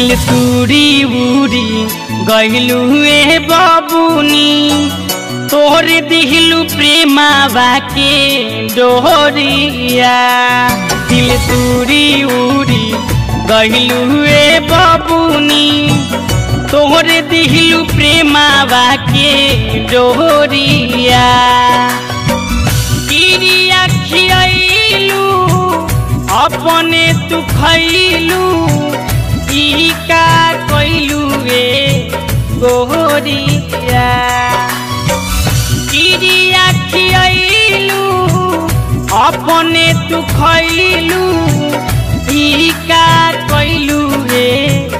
दिल तूरी उरी गइलू ए बाबूनी तोर दिलू प्रेमावा के डोरिया दिल तूरी उरी गइलू ए बाबूनी तोर दिलू प्रेमावा के डोरिया गिरिया खियाइलू अपने तू खैलू ई का कइलू रे गोरिया गिरिया खियाइलू अपने तू खैलू ई का कइलू रे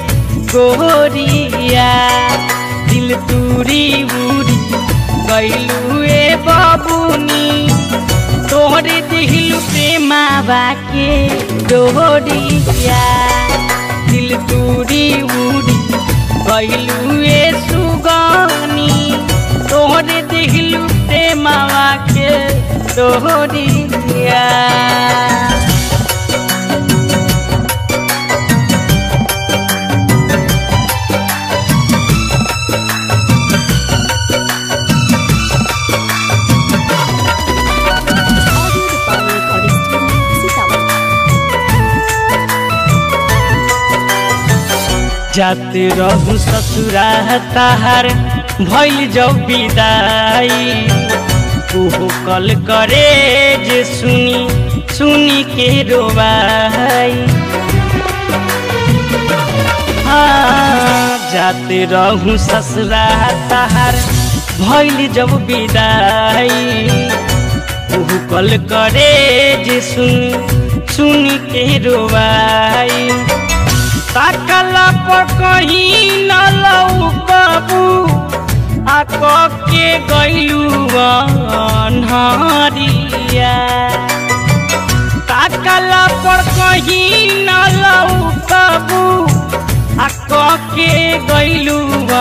गोरिया दिल तूरी उरी गइलू ए बाबूनी तोहरे दिल प्रेमावा के डोरिया दिल तूरी उड़ी गइलू ए सुगानी तोहरे दिल प्रेमावा के डोरिया Audio Recording Recording Studio Sitawa. जाते रहू ससुरा ताहार भइल जब विदाई ओहो कल करे जे सुनी सुनी के रोवाई हाँ, जाते रहू ससुरा ताहार भइल जब विदाई ओहो कल करे जे सुनी सुनी के रोवाई ताकला पर कहीं न लऊ बाबू आ के गइलू अन्हरिया ताकला पर कहीं न लऊ बाबू आ के गइलू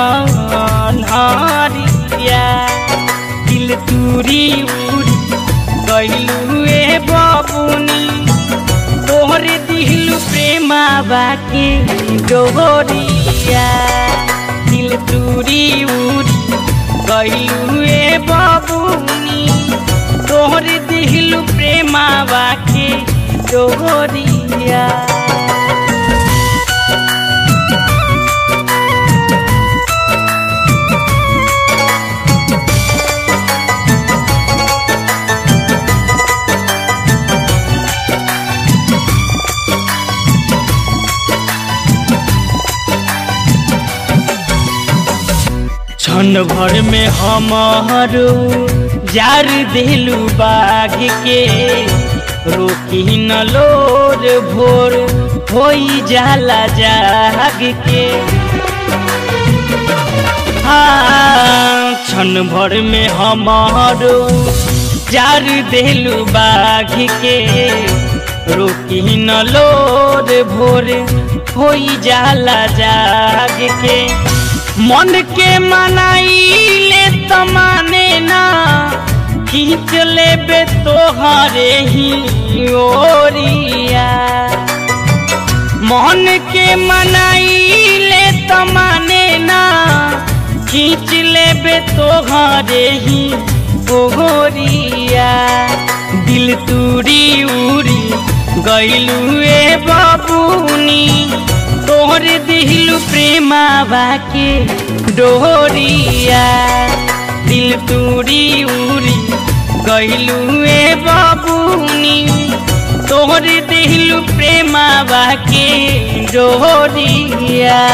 अन्हरिया दिल तूरी उड़ी गइलू ए बाबूनी तोहरे दिल प्रेमावा के डोरिया दिल तूरी उड़ी गइलू ए बाबूनी तोहरे दिल प्रेमावा के डोरिया क्षण भर में हमारो जार दिलू बाग के रोकी न लोर भोर होई जाला जाग के हाँ क्षण भर में हमारो जार दिलू बाग के रोकी न लोर भोर होई जाला जाग के मन के मनाई ले तमाने ना खींच लेबे तोहरे ही ओरिया मन के मनाई ले तमाने ना खींच लेबे तोहरे ही ओरिया दिल तूरी उड़ी गइलू ए बाबूनी तोहर दिल प्रेमावा के डोरिया दिल तूरी उड़ी गइलू ए बाबूनी तोहर दिल प्रेमावा के डोरिया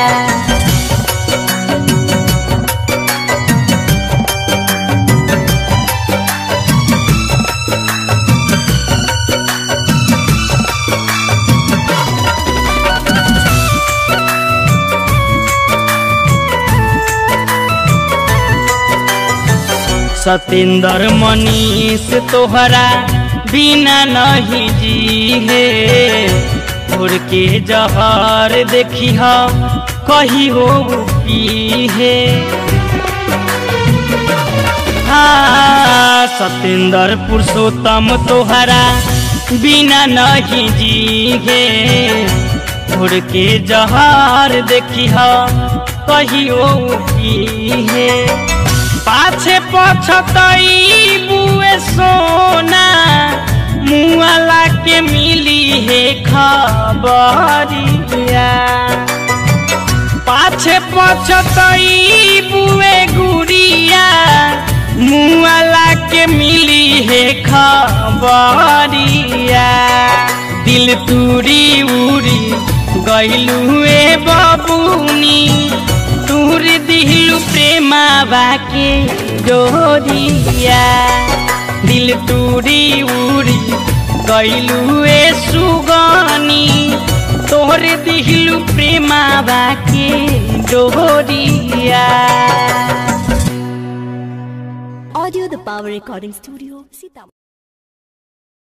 सतेंद्र मनीष तोहरा बिना नहीं जी है उड़ के जहर देखी हो कही हो पी है हाँ सतेंद्र पुरुषोत्तम तोहरा बिना नहीं जी है घोर के जहार देखी हा कहियो है पाछे पछतई बुए सोना मुआला के मिली है खबरिया पाछे पछतई बुए गुड़िया मुआला के मिली है खबरिया दिल तूरी उड़ी गैलुए बबुनी तूर दिलु प्रेमावा के डोरिया दिल तूरी उड़ी गैलुए सुगनी तोहर दिलु प्रेमावा के डोरिया Audio the Power Recording Studio, Sitamarhi.